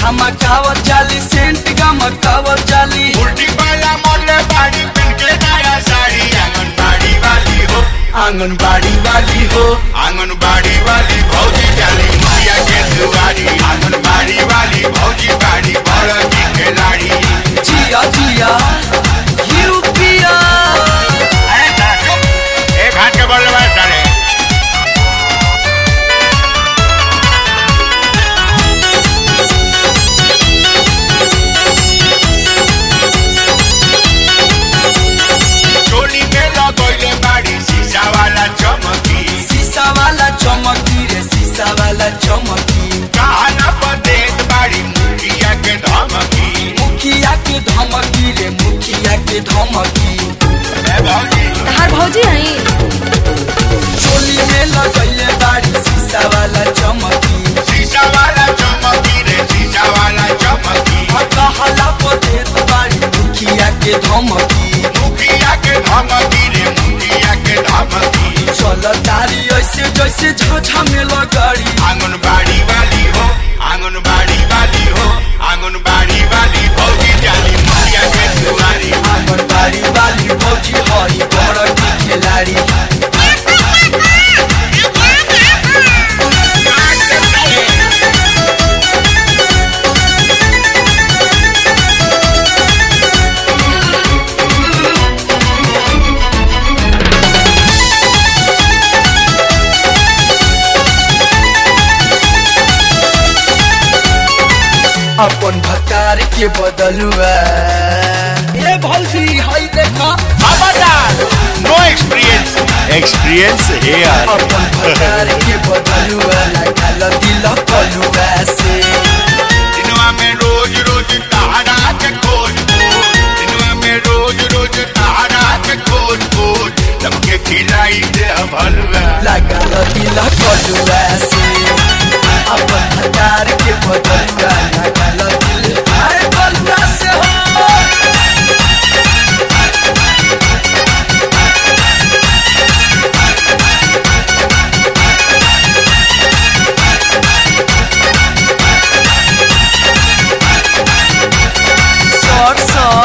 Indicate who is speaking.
Speaker 1: धमकावत जाली सेंट गमकावत जाली
Speaker 2: उल्टी पाला मोले बाड़ी पिन के नया साड़ी आंगनबाड़ी वाली हो
Speaker 1: आंगनबाड़ी वाली हो
Speaker 2: आंगनबाड़ी वाली भौजी जाली मुखिया के दुआरी आंगनबाड़ी वाली भौजी बाड़ी बड़ की खिलाड़ी
Speaker 1: जिया जिया यू पिया
Speaker 2: अरे साहब, एक हाथ के बल्ले बाज डाले चोली में लगोइले बाड़ी शीशा वाला चमकी
Speaker 1: शीशा वाला चमकी रे शीशा वाला चमकी
Speaker 2: कहना पर देत बाड़ी मुखिया के धमकी
Speaker 1: मुखिया के धमकी रे मुखिया के धमकी
Speaker 2: ए भौजी
Speaker 3: तहार भौजी आई
Speaker 1: चोली में लगैले बाड़ी शीशा वाला चमकी
Speaker 2: शीशा वाला चमकी रे शीशा वाला चमकी
Speaker 1: कहला पर देत बाड़ी मुखिया के धमकी
Speaker 2: मुखिया के धमकी रे मुखिया के धमकी
Speaker 1: चल तारी ऐसे जैसे झाझा में लगाड़ी
Speaker 2: आंगनबाड़ी वाली हो आंगनबाड़ी वाली हो आंगनबाड़ी वाली भौजी जाली मुखिया के दुआरी
Speaker 1: आंगनबाड़ी वाली भौजी हई बड़ की खिलाड़ी अपन भकार के बदलुआ ए भौजी हई देखा
Speaker 2: खबरदार नो एक्सपीरियंस एक्सपीरियंस हेयर
Speaker 1: अपन भकार के बदलुआ लागल दिल कलुआ से
Speaker 2: दिनवा में रोज रोज तहरा के खोज खोज दिनवा में रोज रोज तहरा के खोज खोज सबके खिलाई दे भलवा
Speaker 1: लागल दिल कलुआ से अपन भकार के बदलुआ लागल दिल अरे कलुआ से हो सर सर